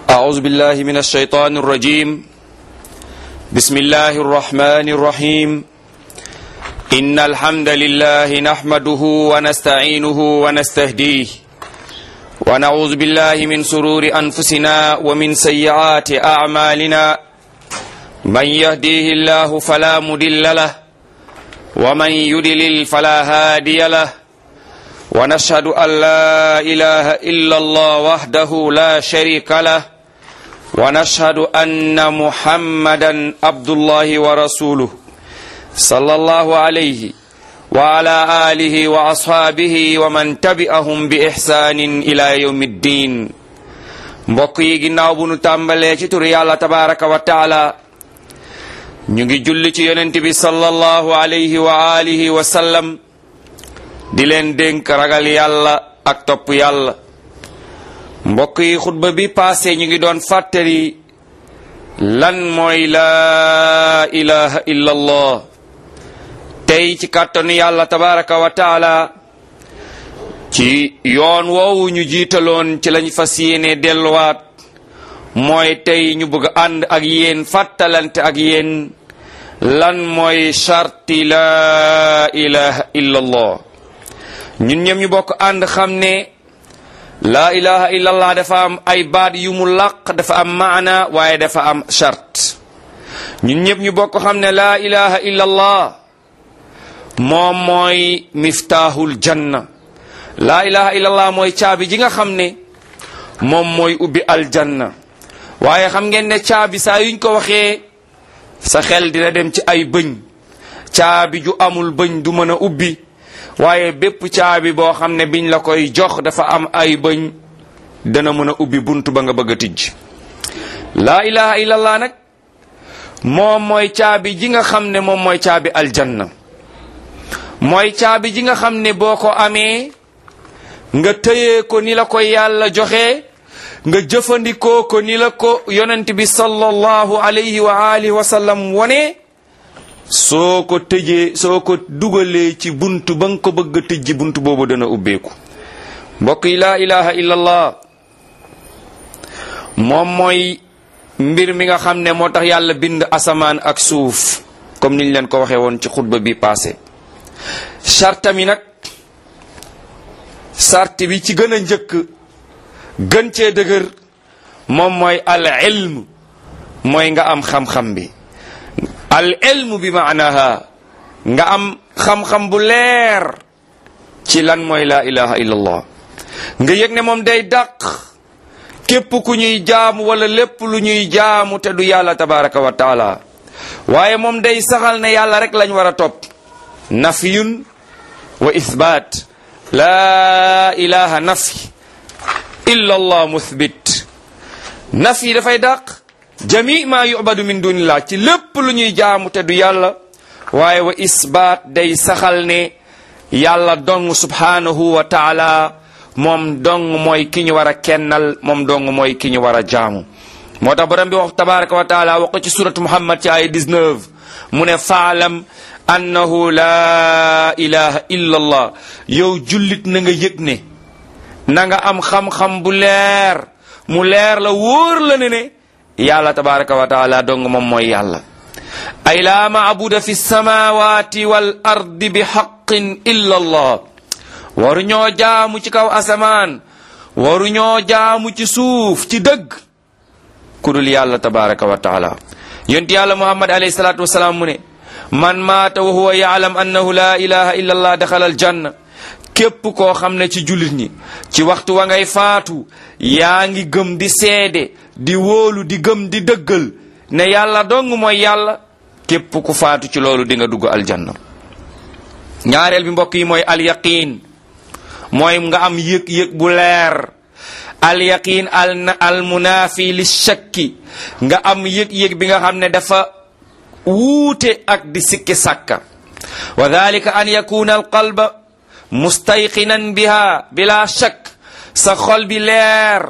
أعوذ بالله من الشيطان الرجيم بسم الله الرحمن الرحيم إن الحمد لله نحمده ونستعينه ونستهديه ونعوذ بالله من سرور أنفسنا ومن سيئات أعمالنا من يهديه الله فلا مدل له ومن يدلل فلا هادي له ونشهد أن لا إله إلا الله وحده لا شريك له ونشهد أن محمدا عبد الله ورسوله صلى الله عليه وعلى آله وأصحابه ومن تبعهم بإحسان إلى يوم الدين mbokk yi ginnaaw bu nu tàmbalee ci tur yàlla tabaraka wa taala ñu ngi julli ci yonent bi sallallahu alayhi wa alihi wa sallam di leen dénk ragal yàlla ak topp yàlla mbokk yi xutba bi passé ñu ngi doon fàttali lan mooy laa ilaha illa allah tey ci kàttanu yàlla tabaraka wa taala ci yoon woowu ñu jiitaloon ci lañ fas yéene delluwaat mooy tey ñu bëgg ànd ak yéen fàttalante ak yéen lan mooy charti laa ilaha illa allah ñun ñëpp ñu bokk ànd xam ne laa ilaha illallah dafa am ay baat yu mu làq dafa am maana waaye dafa am chart ñun ñëpp ñu bokk xam ne laa ilaha illallah moom mooy miftaahul janna laa ilaha illallah mooy caabi ji nga xam ne moom mooy ubbi aljanna waaye xam ngeen ne caabi saa yuñ ko waxee sa xel dina dem ci ay bëñ caabi ju amul bëñ du mën a ubbi waaye bépp caabi boo xam ne biñ la koy jox dafa am ay bëñ dana mën a ubbi bunt ba nga bëgg a tijj laa ilaha illallah nag moom mooy caabi ji nga xam ne moom mooy caabi aljanna mooy caabi ji nga xam ne boo ko amee nga tëyee ko ni la ko yàlla joxe nga jëfandikoo ko ni la ko yonent bi sallallahu alayhi wa alihi wa sallam wone soo ko tëjee soo ko dugalee ci bunt ba nga ko bëgg a tëjji bunt boobu dana ubbeeku mbokk yi laa ilaha illallah moom mooy mbir mi nga xam ne moo tax yàlla bind asamaan ak suuf comme niñ leen ko waxee woon ci xutba bi passé sarta mi nag sart bi ci gën a njëkk gën cee dëgër moom mooy al ilm mooy nga am xam-xam bi al ilmu bi maanaha nga am xam-xam bu leer ci lan mooy laa ilaha illallah nga yëg ne moom day dàq képp ku ñuy jaamu wala lépp lu ñuy jaamu te du yàlla tabaraka wa taala waaye moom day saxal ne yàlla rek lañ war a topp nafiyun wa ithbaat laa ilaha nafi illa allah muthbit nafi dafay dàq jami ma yubadu min dunillah ci lépp lu ñuy jaamu te du yàlla waaye wa isbaat day saxal ne yàlla dong subhanahu wa taala moom dong mooy ki ñu war a kennal moom dong mooy ki ñu war a jaamu moo tax borom bi wax tabaraka wa taala wax ko ci suratu muhammad ci ay 19 mu ne faalam annahu laa ilaha illa allah yow jullit na nga yëg ne na nga am xam-xam bu leer mu leer la wóor la ne ne yàlla tabaraka wa taala dong moom mooy yàlla ay laa maabuda fi samawati wal ardi bi xaqin illa allah waru ñoo jaamu ci kaw asamaan waru ñoo jaamu ci suuf ci dëgg ku dul yàlla tabaraka wa taala yonti yàlla muhammad alayhi salatu wasalaam mu ne man maata wa huwa yaalam annahu laa ilaha illa allah daxala al janna képp koo xam ne ci jullit ñi ci waxtu wa ngay faatu yaa ngi gëm di seede di wóolu di gëm di dëggal ne yàlla dong mooy yàlla képp ku faatu ci loolu di nga dugg aljanna ñaareel bi mbokk yi mooy alyaqin mooy nga am yëg-yëg bu leer alyaqin al al munaafi li shakki nga am yëg-yëg bi nga xam ne dafa wuute ak di sikki sàkka wa dalika an yakuna alqalba mustayqinan biha bila shakk sa xol bi leer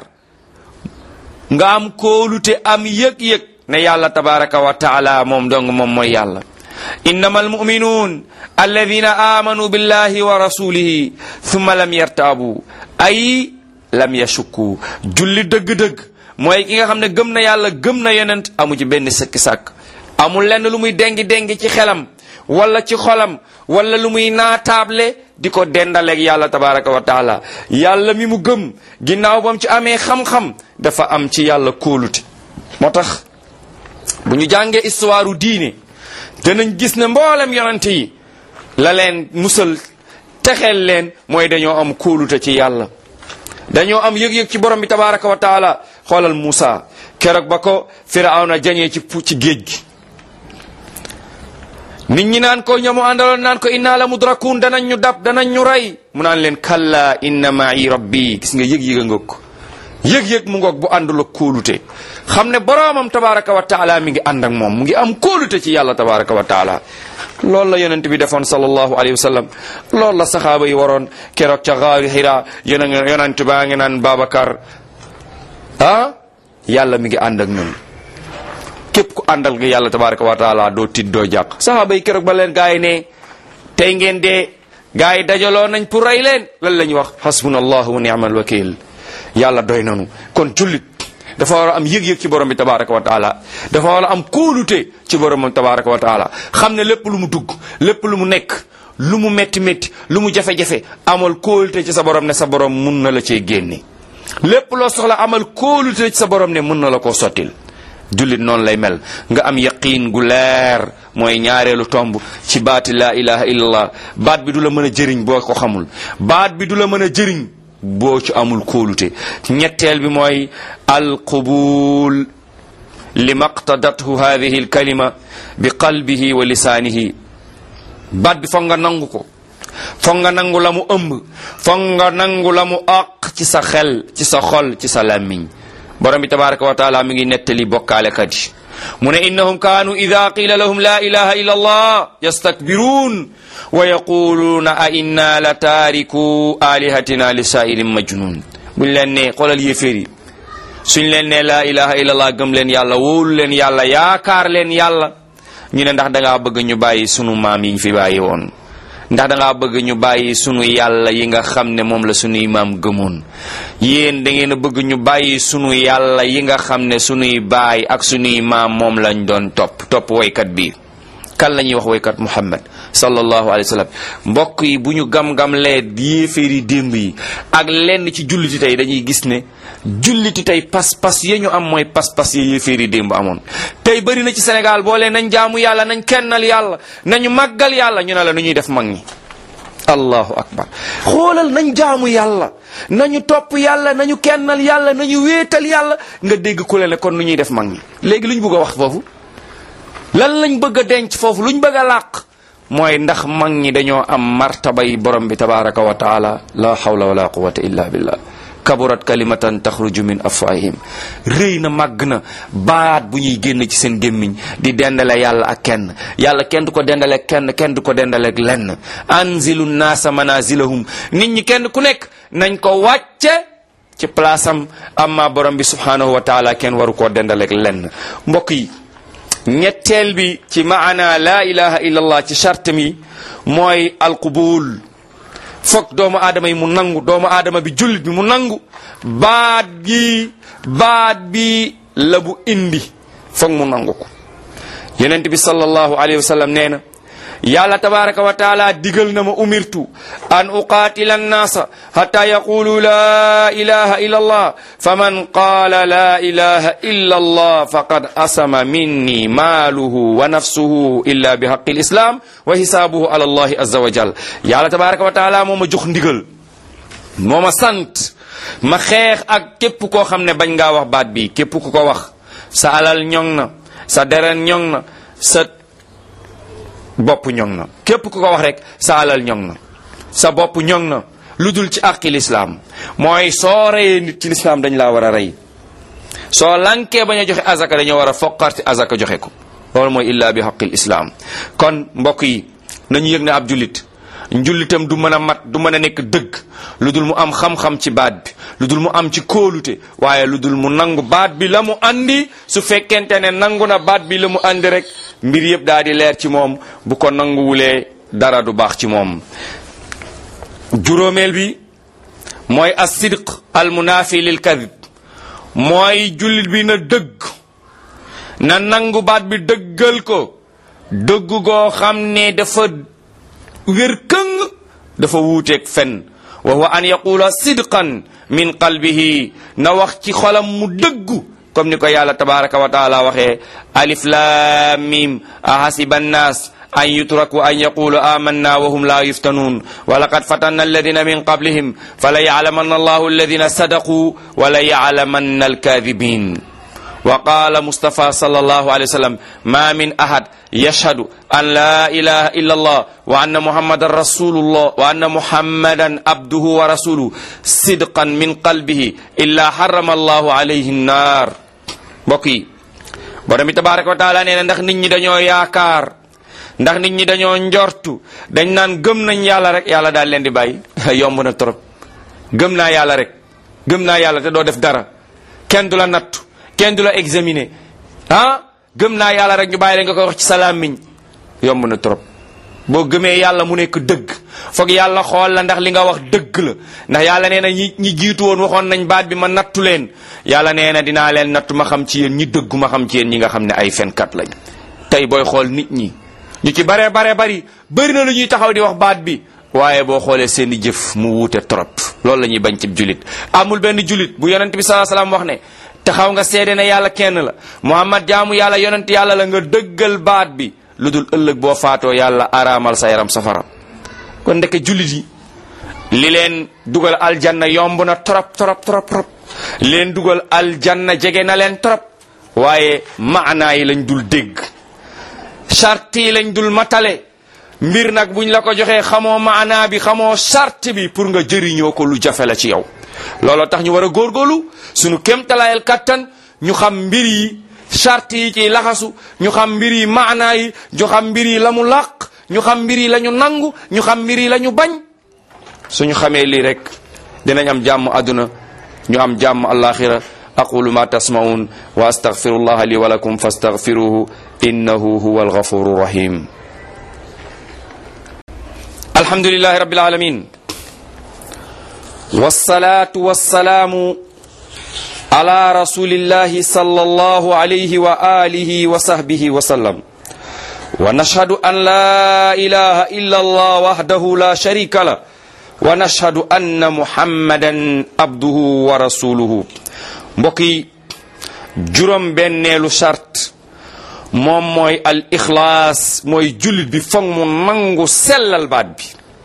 nga am kóolute am yëg-yëg ne yàlla tabaraka wa taala moom dong moom mooy yàlla innama almuminuun alladina amanu billahi wa rasulihi thumma lam yartaabu ay lam yashukku julli dëgg-dëgg mooy ki nga xam ne gëm na yàlla gëm na yonent amu ci benn sëkki sàkk amul lenn lu muy dengi dengi ci xelam wala ci xolam wala lu muy naataable di ko dendaleeg yàlla tabaraka wa taala yàlla mi mu gëm ginnaaw bam ci amee xam-xam dafa am ci yàlla kóolute moo tax bu ñu jàngee histoire diine danañ gis ne mboolem yonent yi la leen musal texeel leen mooy dañoo am kóolute ci yàlla dañoo am yëg-yëg ci borom bi tabaraka wa taala xoolal Moussa keroog ba ko Firawna jañee ci ci géej gi nit ñi naan ko ñamu àndaloon naan ko inna la mudrakun danañ ñu dab danañ ñu rey mu naan leen kalla inna ma'i rabbi gis nga yëg-yëg a ngoog ko yëg-yëg mu ngoog bu àndul ak kóolute xam ne boroomam tabaraka wa taala mi ngi ànd ak moom mu ngi am kóolute ci yàlla tabaraka wa taala loolu la yonent bi defoon sallallahu alayhi wa sallam loolu la saxaaba yi waroon keroog ca xaari xira yonent baa ngi naan Babacar ah yàlla mi ngi ànd ak ñun képp ku àndal nga yàlla tabaraka wa taala doo tiit doo jàq saxaaba yi keroog ba leen gaa yi ne tey ngeen dee gaa yi dajaloo nañ pour rey leen lan la ñu wax hasbunallahu wa ni'mal wakil yàlla doy nanu kon jullit dafa war a am yëg-yëg ci borom bi tabaraka wa taala dafa war a am kóolute ci borom tabaraka wa taala xam ne lépp lu mu dugg lépp lu mu nekk lu mu métti métti lu mu jafe-jafe amal kóolute ci sa borom ne sa borom mun na la cee génne lépp loo soxla amal kóolute ci sa borom ne mun na la koo sottil jullit noonu lay mel nga am yaqiin gu leer mooy ñaareelu tomb ci baati laa ilaha illallah baat bi du la mën a jëriñ boo ko xamul baat bi du la mën a jëriñ boo ci amul kóolute ñetteel bi mooy alqubul li maqtadathu hadihi alkalima bi qalbihi wa lisaanihi baat bi foog nga nangu ko foog nga nangu la mu ëmb foog nga nangu la mu àq ci sa xel ci sa xol ci sa làmmiñ borom bi tabaraka wa taala mi ngi nettali bokkaalekat yi mu ne innahum kaanu ida qila lahum la ilaha illa allah yastakbiruun wa yaquluuna a inna la taariku alihatina li sairin majnun buñ leen ne xoolal yéeféer yi suñ leen ne laa ilaha illallah gëm leen yàlla wóolu leen yàlla yaakaar leen yàlla ñu ne ndax dangaa bëgg ñu bàyyi sunu maam yi ñu fi bàyyi woon ndax dangaa bëgg ñu bàyyi sunu yàlla yi nga xam ne moom la sunuy maam gëmoon yéen da ngeen a bëgg ñu bàyyi sunu yàlla yi nga xam ne sunuy baay ak sunuy maam moom lañ doon topp topp woykat bi kan la ñuy wax woykat Muhammad sallallahu alayhi wa sallam mbokk yi bu ñu gam-gamlee yéeféeri démb yi ak lenn ci julliti tey dañuy gis ne julliti tey pas-pas ya ñu am mooy pas-pas ya yéeféeri démb amoon tey bëri na ci Sénégal boo leen nañ jaamu yàlla nañ kennal yàlla nañu màggal yàlla ñu ne la nu ñuy def mag ñi allahu akbar xoolal nañ jaamu yàlla nañu topp yàlla nañu kennal yàlla nañu wéetal yàlla nga dégg ku leen ne kon nu ñuy def mag ñi léegi lu ñu bëgg a wax foofu lan lañ bëgg a denc foofu luñ bëgg a làq mooy ndax mag ñi dañoo am martaba yi borom bi tabaraka wa taala la hawla wala quwata illa billah kaburat kalimatan taxruju min afwahihim rëy na màgg na baat bu ñuy génn ci seen gémmiñ di dendale yàlla ak kenn yàlla kenn du ko dendale kenn kenn du ko dendale lenn anzilu naasa manazilahum nit ñi kenn ku nekk nañ ko wàcce ci place am amma borom bi subhanahu wa taala kenn waru koo dendale lenn mbokk yi ñetteel bi ci maana la ilaha illallah ci charte mi mooy alqubul foog doomu aadama yi mu nangu doomu aadama bi jullit bi mu nangu baat bi baat bi la bu indi foog mu nangu ko yonent bi sallallahu alayhi wa sallam nee na yàlla tabaraka wa taala digal na ma umirtu an uqaatila annaasa hatta yaqulu la ilaha illa allah faman qaala la ilaha illa allah faqad asama minni maaluhu wa nafsuhu illa bi haqqi lislam wa hisaabuhu ala allahi azza wa jal yàlla tabaraka wa taala moo ma jox ndigal moo ma sant ma xeex ak képp koo xam ne bañ ngaa wax baat bi képp ku ko wax sa alal ñoŋ na sa deren ñoŋ na sa bopp ñoŋ na képp ku ko wax rek sa alal ñoŋ na sa bopp ñoŋ na lu dul ci àqi lislaam mooy soo reyee nit ci lislaam dañ laa war a rey soo lankee bañ a joxe azaka dañoo war a foqarti azaka joxe ko loolu mooy illa bi xaqil islaam kon mbokk yi nañu yëg ne ab jullit njullitam du mën a mat du mën a nekk dëgg lu dul mu am xam-xam ci baat bi lu dul mu am ci kóolute waaye lu dul mu nangu baat bi la mu andi su fekkente ne nangu na baat bi la mu andi rek mbir yëpp daal di leer ci moom bu ko nanguwulee dara du baax ci moom juróomeel bi mooy as sidq al munaafi lil kadib mooy jullit bi na dëgg na nangu baat bi dëggal ko dëgg goo xam ne dafa wér këng dafa wuuteeg fen wa huwa an yaqula sidqan min qalbihi na wax ci xolam mu dëggu comme ni ko yàlla tabaraka wa taala waxee alif lam mim ahasiba annas an yutraku an yaqulu amanna wa hum la yuftanun wa laqad fatanna alladina min qablihim fala yaclamanna allahu alladina sadaqu wa la yaclamanna alkadibin wa qala mustafa sallallahu alayhi wa sallam ma min ahad yashhadu an la ilaha illa allah wa anna muhammadan rasulullah wa anna muhammadan abduhu wa rasuluhu sidqan min qalbihi illa harrama allahu alayhi nnar mbokk yi borom bi tabaraka wa taala nee na ndax nit ñi dañoo yaakaar ndax nit ñi dañoo njortu dañ naan gëm nañ yàlla rek yàlla daal leen di bàyyi yomb na trop gëm naa yàlla rek gëm naa yàlla te doo def dara kenn du la nattu kenn du la examiner ah gëm naa yàlla rek ñu bàyyi la nga koy wax ci salaam miñ yomb na trop boo gëmee yàlla mu nekk dëgg foog yàlla xool la ndax li nga wax dëgg la ndax yàlla nee na ñi ñi jiitu woon waxoon nañ baat bi ma nattu leen yàlla nee na dinaa leen nattu ma xam ci yéen ñi dëggu ma xam ci yéen ñi nga xam ne ay fenkat lañ tey booy xool nit ñi ñu ci bare bare bari bëri na lu ñuy taxaw di wax baat bi waaye boo xoolee seen i jëf mu wuute trop loolu la ñuy bañ ci julit amul benn julit bu yonent bi salaa salaam wax ne taxaw nga seede ne yàlla kenn la muhammad jaamu yàlla yonent yàlla la nga dëggal baat bi lu dul ëllëg boo faatoo yàlla araamal sa yaram safara kon ndeke jullit yi li leen dugal aljanna yomb na trop trop trop trop li leen dugal aljanna jege na leen trop waaye maanaa yi lañ dul dégg charte yi lañ dul matale mbir nag buñ la ko joxee xamoo maanaa bi xamoo charte bi pour nga jëriñoo ko lu jafe la ci yow looloo tax ñu war a góorgóorlu suñu kéemtalaayal kattan ñu xam mbir yi charte yi ci laxasu ñu xam mbir yi maanaa yi ñu xam mbir yi la mu làq ñu xam mbir yi la ñu nangu ñu xam mbir yi la ñu bañ suñu xamee lii rek dinañ am jàmm àdduna ñu am jàmm alaxira aqulu ma tasmaun wa astaghfirullaha li wa lakum fastaghfiruhu innahu huwa alghafuru rahim alhamdulillahi rabbil alamin wassalatu wassalamu ala rasulillahi sallallahu alayhi wa alihi wa sahbihi wa sallam wa nashhadu an la ilaha illa allah wahdahu la sharika la wa nashhadu anna muhammadan abduhu wa rasuluhu mbokk yi juróom benneelu charte moom mooy al ixlaas mooy jullit bi foog mu nangu sellal baat bi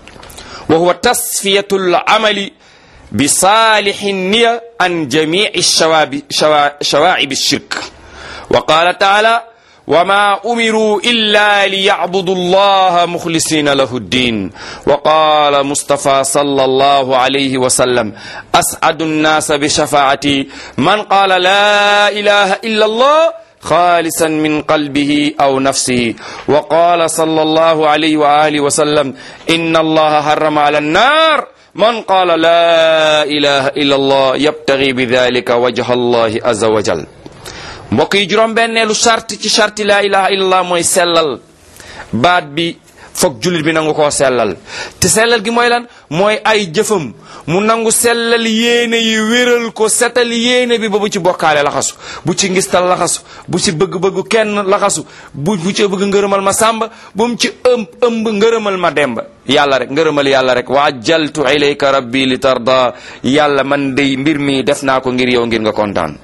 wa huwa tasfiyatu l amali bi saalixi niya an jamici shawaabi shawaacibi shirk wa qaala taala وما أمروا إلا ليعبدوا الله مخلصين له الدين وقال مصطفى صلى الله عليه وسلم أسعد الناس بشفاعتي من قال لا إله إلا الله خالصا من قلبه أو نفسه وقال صلى الله عليه وآله وسلم إن الله حرم على النار من قال لا إله إلا الله يبتغي بذلك وجه الله عز وجل mbokk yi juróom benneelu charte ci charte laa ilaha illallah mooy sellal baat bi foog jullit bi nangu koo sellal te sellal gi mooy lan mooy ay jëfam mu nangu sellal yéene yi wéral ko setal yéene bi ba bu ci bokkaale laxasu bu ci ngistal laxasu bu ci bëgg-bëggu kenn laxasu bu bu ci bëgg ngërëmal ma sàmba bu mu ci ëmb ëmb ngërëmal ma demba yàlla rek ngërëmal yàlla rek wa ajjaltu ilayka rabbi li tarda yàlla man day mbir mi def naa ko ngir yow ngir nga kontaan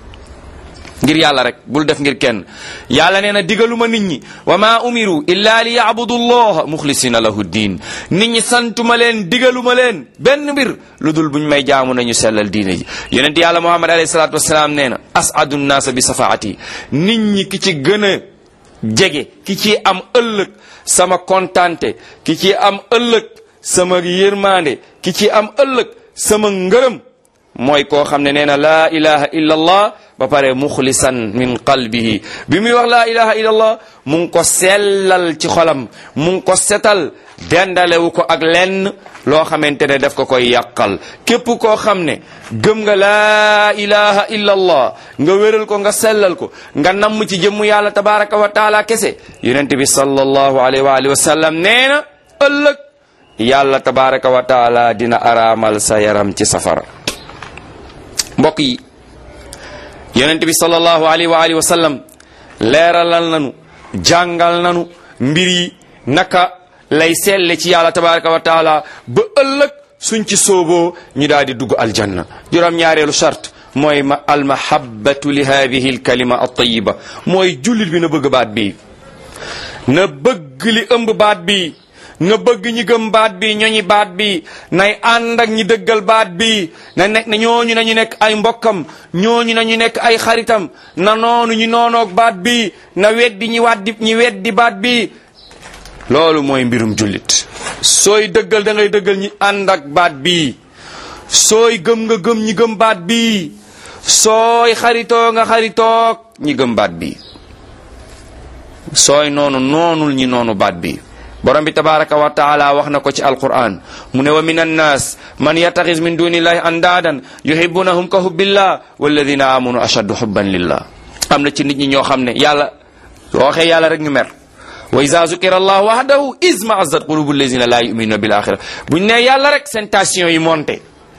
ngir yàlla rek bul def ngir kenn yàlla nee na digaluma nit ñi wa ma umiru illa li yabudu llaha muxlisina lahu diin nit ñi santuma leen digaluma leen benn mbir lu dul buñ may jaamu nañu sellal diine ji yonent yàlla muhammad alayhi salatu wasalaam nee na asadu nnaasa bi safaati nit ñi ki ci gën a jege ki ci am ëllëg sama kontante ki ci am ëllëg sama yërmande ki ci am ëllëg sama ngërëm mooy koo xam ne nee na laa ilaha illa allah ba pare muxlisan min qalbihi bi muy wax laa ilaha illa allah mu ngi ko sellal ci xolam mu ngi ko setal dendalewu ko ak lenn loo xamante ne daf ko koy yàqal képp koo xam ne gëm nga laa ilaha illa allah nga wéral ko nga sellal ko nga namm ci jëmmu yàlla tabaraka wa taala kese yonent bi sallallahu alayhi wa alihi wa sallam nee na ëllëg yàlla tabaraka wa taala dina araamal sa yaram ci safara mbokk yi yonent bi sallallahu alayhi wa alihi wa sallam leeralal nanu jàngal nanu mbir yi naka lay selle ci yàlla tabaraka wa taala ba ëllëg suñ ci sooboo ñu daal di dugg aljanna juróom ñaareelu charte mooy ma almahabatu li hadihi alkalima altayiba mooy jullit bi na bëgg baat bi na bëgg li ëmb baat bi na bëgg ñi gëm baat bi ñooñi baat bi nay ànd ak ñi dëggal baat bi na nekk na ñooñu nañu nekk ay mbokkam ñooñu nañu nekk ay xaritam na noonu ñu noonoog baat bi na weddi ñi waddi ñi weddi baat bi loolu mooy mbirum jullit sooy dëggal da ngay dëggal ñi ànd ak baat bi sooy gëm nga gëm ñi gëm baat bi sooy xaritoo nga xaritoog ñi gëm baat bi sooy noonu noonul ñi noonu baat bi borom bi tabaraka wa taala wax na ko ci alquran mu ne wa min annas man yattaxis min dunillahi andaadan yuhibbunahum ka hubbillah walladina amanu ashaddu hubban lillah am na ci nit ñi ñoo xam ne yàlla soo waxee yàlla rek ñu mer wa iza zukira allah wahdahu izma azzat qulubu allazina la yuminuna bil axira buñ ne yàlla rek seen tension yi monté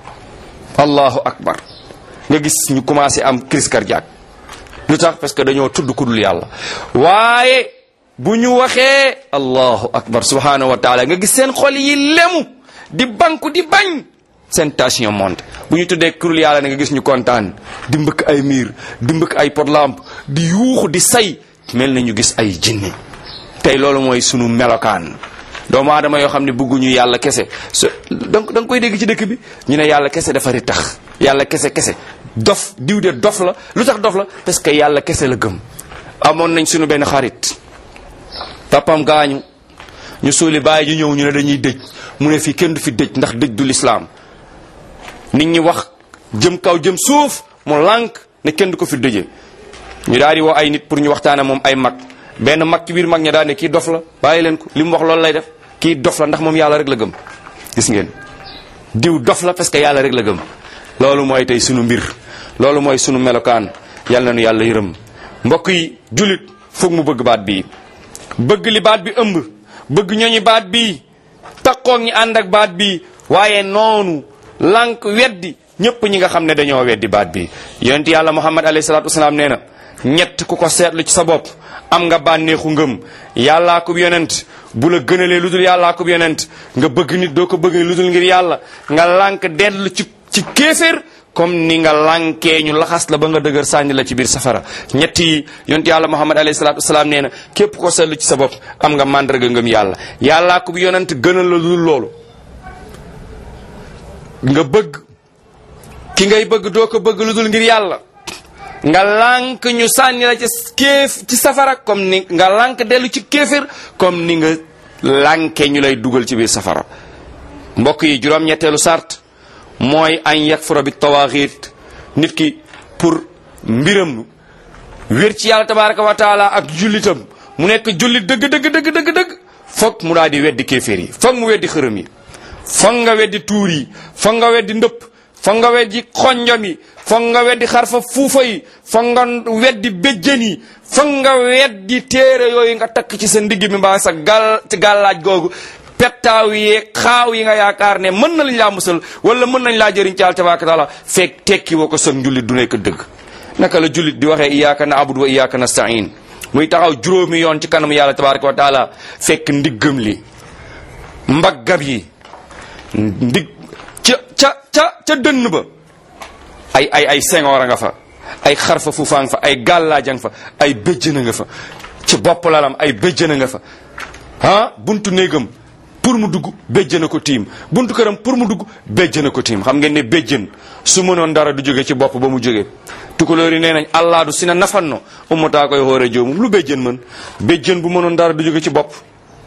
allahu akbar nga gis ñu commencé am crise cardiaque lu tax parce que dañoo tudd ku dul yàlla waaye bu ñu waxee allahu akbar subhanahu wa taala nga gis seen xol yi lemu di banku di bañ seen tension monte bu ñu tuddee kurul yàlla ne nga gis ñu kontaan di mbëkk ay miir di mbëkk ay pot lampe di yuuxu di say mel na ñu gis ay jinne tey loolu mooy sunu melokaan doomu aadama yoo xam ne bëgguñu yàlla kese so donc da nga koy dégg ci dëkk bi ñu ne yàlla kese dafa tax yàlla kese kese dof diw de dof la lu tax dof la parce que yàlla kese la gëm amoon nañ sunu benn xarit papam gaañu ñu suuli bàyyi ñu ñëw ñu ne dañuy dëj mu ne fii kenn du fi dëj ndax dëj du lislaam nit ñi wax jëm kaw jëm suuf mu lànk ne kenn du ko fi dëjee ñu daal di woo ay nit pour ñu waxtaane moom ay mag benn mag ci biir mag ña daal ne kii dof la bàyyi leen ko li mu wax loolu lay def kii dof la ndax moom yàlla rek la gëm gis ngeen diw dof la parce que yàlla rek la gëm loolu mooy tey sunu mbir loolu mooy sunu melokaan yal na nu yàlla yërëm mbokk yi jullit foog mu bëgg baat bii bëgg li baat bi ëmb bëgg ñooñu baat bi takkoog ñi ànd ak baat bi waaye noonu lànk weddi ñëpp ñi nga xam ne dañoo weddi baat bi yonent yàlla muhammad alayhi salaatu wasalaam nee na ñett ku ko seetlu ci sa bopp am nga bànneexu ngëm yàllaa ko yonent bu la gënalee lu dul yàllaa ko yonent nga bëgg nit doo ko bëgg lu dul ngir yàlla nga lànk dellu ci ci kéeféer comme ni nga lànkee ñu laxas la ba nga dëgër sànni la ci biir safara ñett yi yonent yàlla muhammad alayhi salaatu wasalaam nee na képp ko seetlu ci sa bopp am nga màndarga ngëm yàlla yàllaa ko yonent gënal la lu dul loolu nga bëgg ki ngay bëgg doo ko bëgg lu dul ngir yàlla nga lànk ñu sànni la ci kéef ci safara comme ni nga lànk dellu ci kéeféer comme ni nga lànkee ñu lay dugal ci biir safara mbokk yi juróom-ñetteelu sart mooy an yakfura bi tawaaxiit nit ki pour mbiram wér ci yàlla tabaraka wa taala ak jullitam mu nekk jullit dëgg dëgg dëgg dëgg dëgg foog mu daal di weddi kéeféer yi foog mu weddi xërëm yi foog nga weddi tuur yi foog nga weddi ndëpp foog nga weddi xonjom yi foog nga weddi xarfa fuufa yi foog nga weddi béjjën yi foog nga weddi téere yooyu nga takk ci sa ndigg mi mbaa sa gal ci gàllaaj googu pettaaw yi xaaw yi nga yaakaar ne mën na lañ laa musal wala mën nañ laa jëriñ ci Yàlla tabaaraka taala fekk tekki woo ko sëg njullit du nekk dëgg naka la jullit di waxee iyyaka na'budu wa iyyaka nasta'in muy taxaw juróomi yoon ci kanam yàlla tabaaraka wa taala fekk ndiggam li mbaggam yi ndig ca ca ca ca dënn ba ay ay ay sengoor nga fa ay xarfa fuufaa nga fa ay gàllaajang fa ay béjjën nga fa ci bopp lalam ay béjjën nga fa ah buntu néegam pour mu dugg béjjën ko tiim buntu këram pour mu dugg béjjën ko tiim xam ngeen ne béjjën su mënoon dara du jóge ci bopp ba mu jóge tukulóor yi nee nañ allah du si na nafanno ummataa koy xoore joomum lu béjjën mën béjjën bu mënoon dara du jóge ci bopp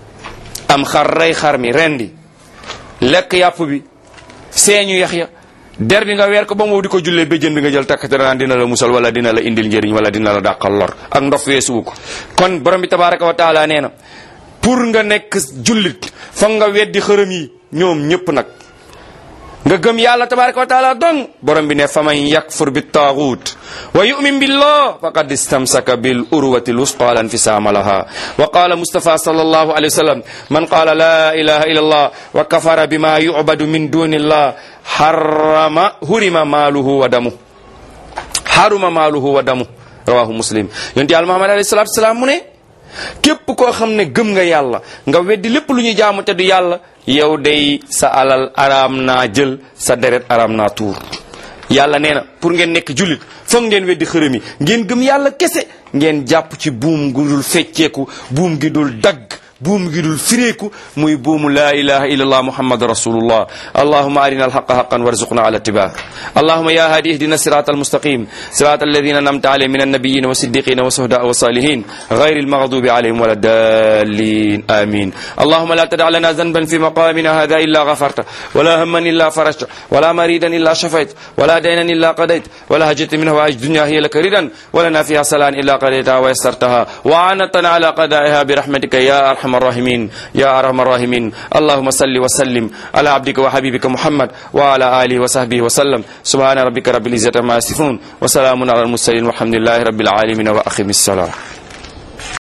am xar rey xar mi rendi lekk yàpp bi seeñu yax ya der bi nga weer ko ba moo di ko jullee béjjën bi nga jël takk te naan dina la musal wala dina la indil njëriñ wala dina la dàqal lor ak ndof weesuwu ko kon borom bi tabaraka wa taala nee na pour nga nekk jullit foog nga weddi xërëm yi ñoom ñëpp nag nga gëm yàlla tabaraka wa taala dong borom bi ne faman yakfur bi taagut wa yumin billah faqad istamsaka bil urwati lusqa lan fisaama laha wa qala mustafa sallallahu alayhi wa sallam man qala la ilaha illa allah wa kafara bima yu'badu min duni allah harrama hurima maaluhu wa damu haruma maaluhu wa damu rawahu muslim yonent yàlla muhammad alayhi salatu wasalaam mu ne képp koo xam ne gëm nga yàlla nga weddi lépp lu ñu jaamu te du yàlla yow day sa alal araam naa jël sa deret araam naa tuur yàlla nee na pour ngeen nekk jullit foog ngeen weddi xërëm yi ngeen gëm yàlla kese ngeen jàpp ci buum gu dul fecceeku buum gi dul dagg buum gi dul fireeku muy buumu laa ilaha illa allah muhammad rasulullah allahuma arina alhaqa haqan warzuqna ala ittibaa allahuma ya hadi ihdina sirata almustaqim sirata alladina namta alayhim min annabiyin wa siddiqina wa suhdaa wa salihin غير المغضوب عليهم ولا الضالين آمين اللهم لا تدع لنا ذنبا في مقامنا هذا إلا غفرته ولا هما إلا فرجته ولا مريدا إلا شفيت ولا دينا إلا قضيت ولا هجت منه وهج الدنيا هي لك ردا ولنا فيها سلام إلا قضيتها ويسرتها وعنتنا على قضائها برحمتك يا أرحم الراحمين يا أرحم الراحمين اللهم صل وسلم على عبدك وحبيبك محمد وعلى آله وصحبه وسلم سبحان ربك رب العزة ما يصفون وسلام على المرسلين والحمد لله رب العالمين وأقم الصلاة